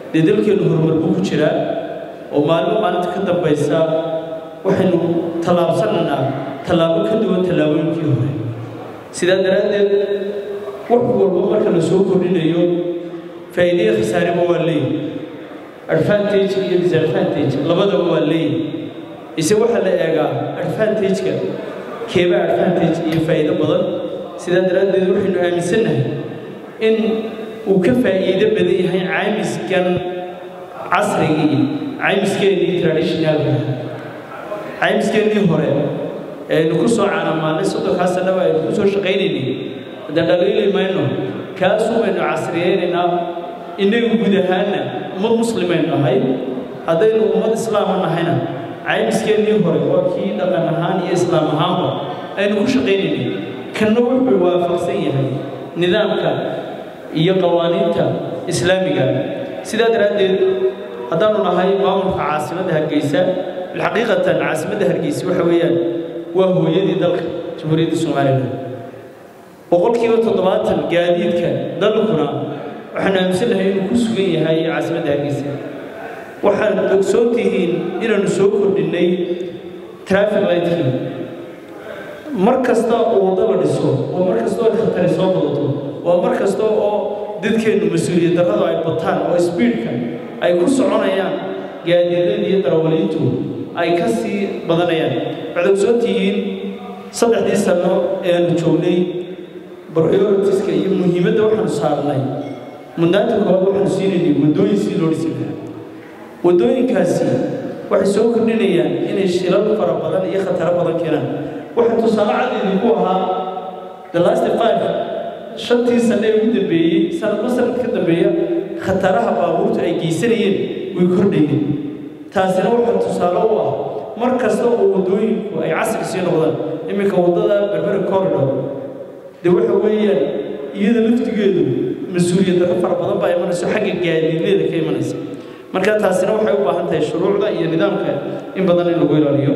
dee dalkeennu horumar buu ku jiraa oo maalmo maalinta ka dambaysa waxaynu tallaabsanaynaa tallaabo ka duwan tallaabooyinkii hore sidaa daraaddeed wax walba marka la soo kordhinayo faa'iidaya khasaareba waa leeyahy advantage iyo disadvantage labadaba waa leeyahy ise waxaa la eegaa advantage-ka keeba advantage iyo faa'iido badan sidaa daraaddeed waxaynu aaminsannahay in uu ka faa'iido badan yahay caymiskan casrigii caymiskeenii traditionalka caymiskeenii hore aynu ku soo caanamaalnay soddonkaa sannaba aynu ku soo shaqaynaynay haddaan dhaliili mayno kaasuu baynu casriyeynaynaa innagu guud ahaanna ummad muslimaynu nahay haddaynu ummad islaama nahayna caymiskeenii hore waa kii dhaqan ahaan iyo islaam ahaanba aynu ku shaqaynaynay kanna wuxuu waafaqsan yahay nidaamka iyo qawaaniinta islaamiga sidaa daraaddeed haddaanu nahay maamulka caasimadda hargeysa bilxaqiiqatan caasimadda hargeysa waxa weeyaan waa hooyadii dalka jamhuuriyadda somalilan boqolkiiba toddobaatan gaadiidka dalkuna waxaanu aaminsannahay inuu ku sugan yahay caasimadda hargeysa waxaad ogsoon tihiin inaanu soo kordhinnay traffic lightkii mar kasta oo waddo la dhiso oo mar kasta oo khatari soo badato waa mar kasta oo dadkeennu mas-uuliyad darradu ay bataan oo sbiidka ay ku soconayaan gaadiidada iyo darawaliintu ay ka sii badanayaan waxaad ogsoon tihiin saddexdii sanno ee aanu joognay prioritiska iyo muhiimadda waxaanu saarnay mudnaanta koowaad waxaanu siinaynay waddooyin sii loo dhisi lahaa waddooyinkaasi waxay soo kordhinayaan inay shilal fara badan iyo khataro badan keenaan waxaa tusaale cad idinku ahaa the last five shantii sanne ee ugu dambeeyey sanadba sanad ka dambeeya khataraha baabuurtu ay geysanayeen way kordhayeen taasina waxaa tusaale u ah mar kasta oo waddooyinku ay casri sii noqdaan iminka waddada berbera corridor dee waxa weeyaan iyada laftigeedu mas-uuliyad darro fara badan baa imanayso xagga gaadiidleeda ka imanaysa marka taasina waxay u baahan tahay shuruucda iyo nidaamka in badan in lagu ilaaliyo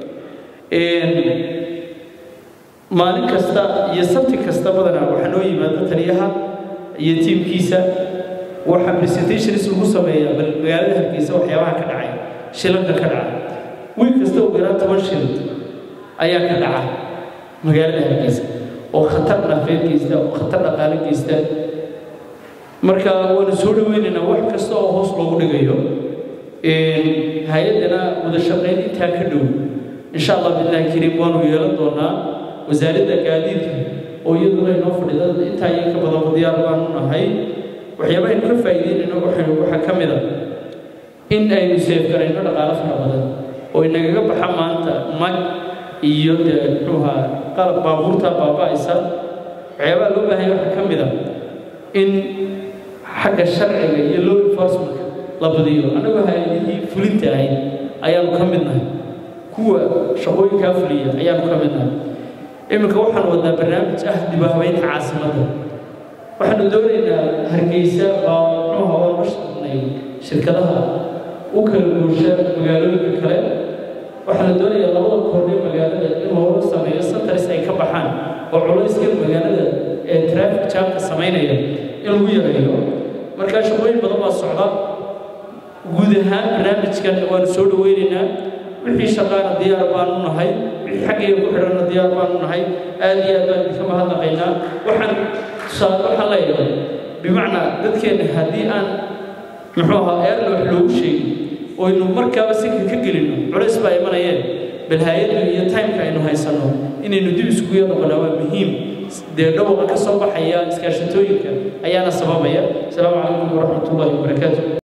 maalin kasta iyo sabti kasta badanaa waxaa noo yimaada taliyaha iyo tiimkiisa waxaa presentations lagu sameeyaa bal magaalada hargeysa waxyaabaha ka dhacay shilanka ka dhaca wiil kasta ugu yaraan toban shil ayaa ka dhaca magaalada hargeysa oo khatar nafeed geysta oo khatar dhaqaale geysta marka waanu soo dhaweynaynaa wax kasta oo hoos loogu dhigayo hay-addana wada shaqayn intaa ka dhow insha allah billahi kariim waanu yeelan doonaa wasaaradda gaadiidka oo iyaduna inoo fadhida intaa iyo ka badanba diyaar baanu nahay waxyaabaaynu ka faa'iideynayno waxaynu waxaa ka mid a in aynu seefgarayno dhaqaalo fara badan oo inagaga baxa maanta mag iyo dee muxuuha qalab baabuurta baaba'aysa waxyaabaha loo baahanya waxaa ka mid a in xagga sharciga iyo law enforcementka la badiyo annagoo hay-adihii fulinta ahayd ayaanu ka mid nahay kuwa shaqooyinkaa fuliya ayaanu ka mid nahay iminka waxaan wadnaa barnaamij ah dib u habeynta caasimadda waxaanu doonaynaa hargeysa baa muxuuha waan la shaqnay shirkadaha u kala guusha magaalooyinka kale waxaana doonayaa labada koordhe magaalada in loola sameeyo santaris ay ka baxaan oo culayska magaalada ee traffic jamka samaynaya in lagu yareeyo markaa shaqooyin badan baa socda guud ahaan barnaamijkan waanu soo dhaweynaynaa wixii shaqaana diyaar baanu nahay wixii xaggayga ku xidhanna diyaar baanu nahay aad iyo aad baan idinka mahadnaqaynaa waxaan tusaale waxaan leeyahay bimacnaa dadkeenna haddii aan muxuu ahaa eerna wax loogu sheegin oynu markaaba sinka ka gelino culays baa imanayeen bal hay-addu iyo timeka aynu haysanno inaynu dib iskugu noqonaa waa muhiim dee dhawaqa ka soo baxaya iskaashatooyinka ayaana sababaya asalaamu calaykum waraxmat ullahi wabarakaatu